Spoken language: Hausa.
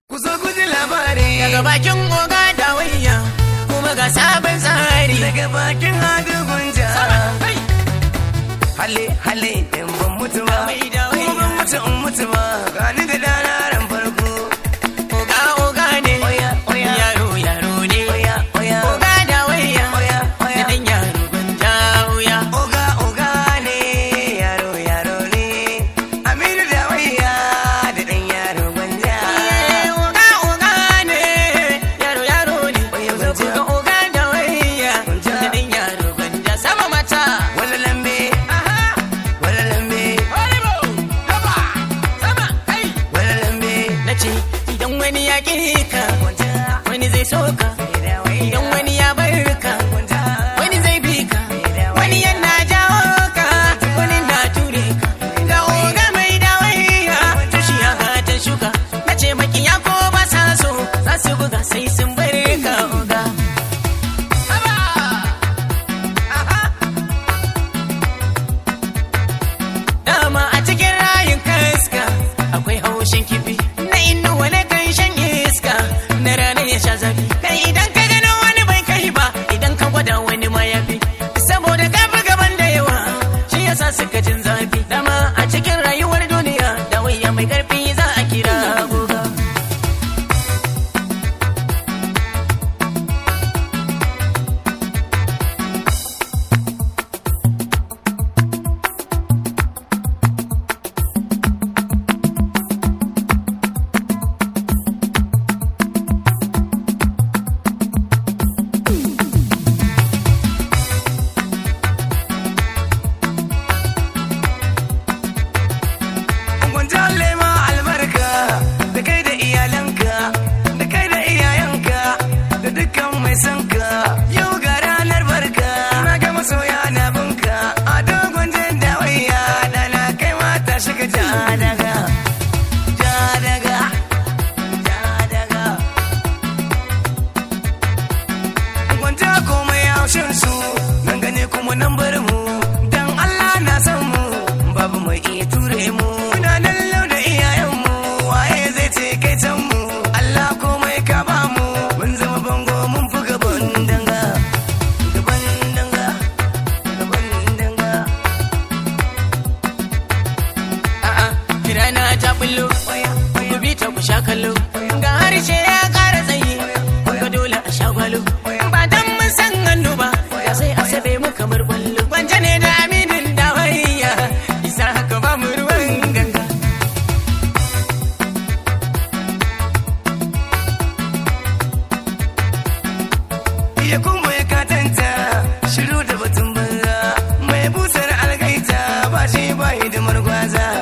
Ku zo ku ji labari daga bakin oga da wayya kuma ga sabon tsari daga bakin hadu gunja. Hai! Hale hale in ban mutu ba, Mai da kuma ban wayya. mutu in mutu ba. Gani da dana ran farko. oga oga ne Oya oya yaro yaro ne oya oya. oga da wayya Oya da oya. dan yaro gwanja wuya Oga oga ne yaro yaro ne. Aminu da wayya da dan yaro gwanja. Eh, oga oga ne yaro yaro ne Oya, zo gwanja. ga oga da wayya Gwanja. da dan yaro gwanja sama mata Wala lambe, wala lambe, Haba! Sama! Hai! wala lambe. na ce idan wani ya ƙi ka Gwanja, wani zai so ka da wayya. idan wani ya bar ka Gwanja, wani zai bi ka wani yana jawo ka wani na ture ka ga oga mai dawaiya tushi ya gata shuka na ce makiya ko ba sa so za su buga sai sun bar ka oga Haba! Aha! dama a cikin rayin kaska akwai haushin kifi na inuwa na kan shan iska na rana ya sha zafi kai idan ka gano wani bai kai ba idan ka gwada wani ma ya fi saboda ka fi gaban da yawa shi yasa suka jin zafi dama a cikin rayuwar duniya da waya mai karfi za a kira goga gwanja lema albarka da kai da iyalanka da kai da iyayenka da dukkan mai sanka yau ga ranar barka na ga masoya na bunka a dogon jin dawaiya da na kai mata shiga ja daga ja daga ja daga gwanja komai haushin su nan gane kuma nan bar mu dan Allah na san mu babu mai iya ture mu muna nan lau da iyayen mu waye zai ce kai can mu Allah komai ka ba mu mun zama bango mun fi gaban danga gaban danga gaban danga a'a kirana ta bullo waya ku bi ta ku sha kallo ga harshe ya ƙara tsayi ga dole a sha gwalo ba dan mun san hannu ba ya sai a sabe mu kamar kwallo gwanja ne da aminin da wayya isa haka ba mu ruwan ganga iya kuma ya katanta shiru da batun banza mai busar algaita ba shi ba hidimar gwaza